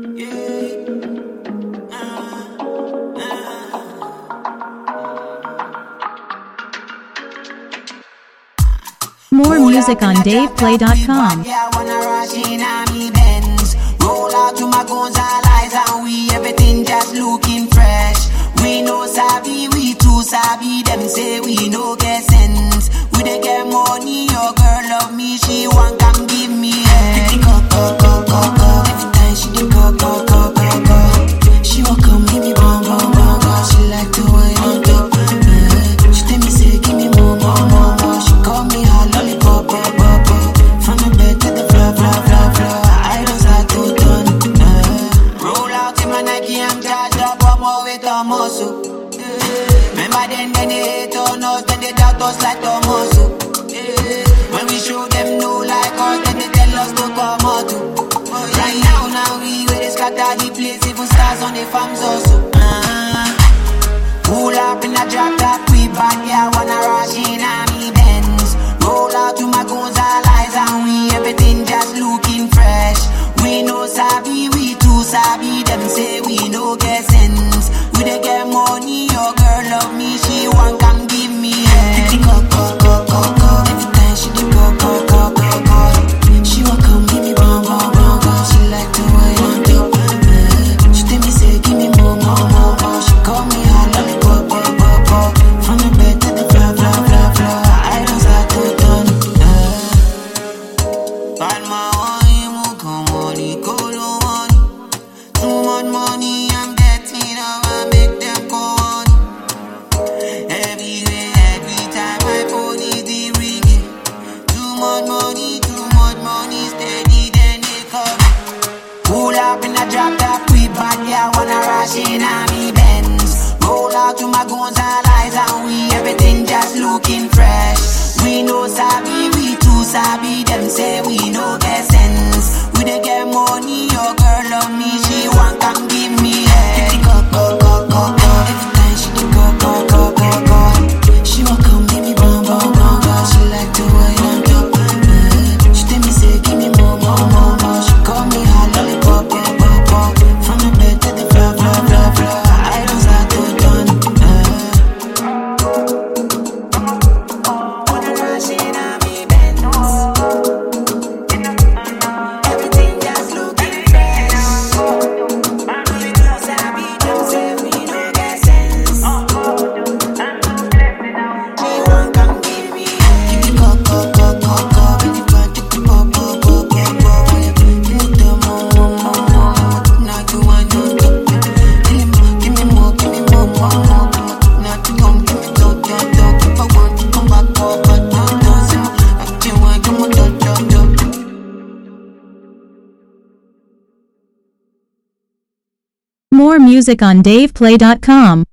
More music on DavePlay.com. Yeah, wanna rush in on me Benz. Roll out to my Gonzales and we everything just looking fresh. We no sabi, we too sabi. Them say we no get sense. We dey get money, your girl love me, she want come give me head. Go go go go go. Every time she dey go go go go go. She want come give me bum bum bum bum. She like to wine on top. Eh. She tell me say give me more more more more. She call me her lollipop pop pop pop. From the bed to the floor floor floor floor. I don't start to turn. Eh. Roll out in my Nike, I'm charged up. I'm all with a muscle. Remember then, then they hate on us, then they doubt us like a muscle. When we show them no like us, then they tell us to come out. too. Right now, now we where they scatter the place, even stars on the farms also. Uh-huh. Pull up in a drop top, we back, yeah, wanna rush in on me Benz. Roll out to my Gonzales and we everything just looking fresh. We no sabi, we too sabi. Them say we no get sense. We dey get money, your girl love me, she want come give me head. Go go go go go. Every time she dey go go go go go. She want come give me bum bum bum bum. She like to wine on top. Eh. She tell me say give me more more more more. She call me her lollipop pop pop pop. From the bed to the floor floor floor floor. I don't start to turn. Eh. Bad my own, mu come money, go no money. Too much money I'm getting, now I make them call money. Everywhere, every time my phone is the ringing. Too much money, too much money, steady then they come. Pull up in a drop top, we back, yeah, wanna rush in on me Benz. Roll out to my Gonzales and we everything just looking fresh. We no sabi, we too sabi. Them say we no get sense. We dey get money, your girl love me, she want come give me head. Go go go go go. Every time she dey go go go go go. She want come give me bum bum bum bum. She like to wine on top. Eh. She tell me say give me more more more more. She call me her lollipop pop pop pop. From the bed to the floor floor floor floor. I don't start to turn. Eh. Wanna rush in on me Benz. Everything just looking fresh. We no sabi, them say we no get sense. She want come give me Give me go go go go go. Give me go give me go go go go go. Give me the more more more more. Now you want to go. Give me give me more give me more more more. Now you come give me do do do. If I want to come back go go do do. Say I just want you more do do do. More music on DavePlay.com.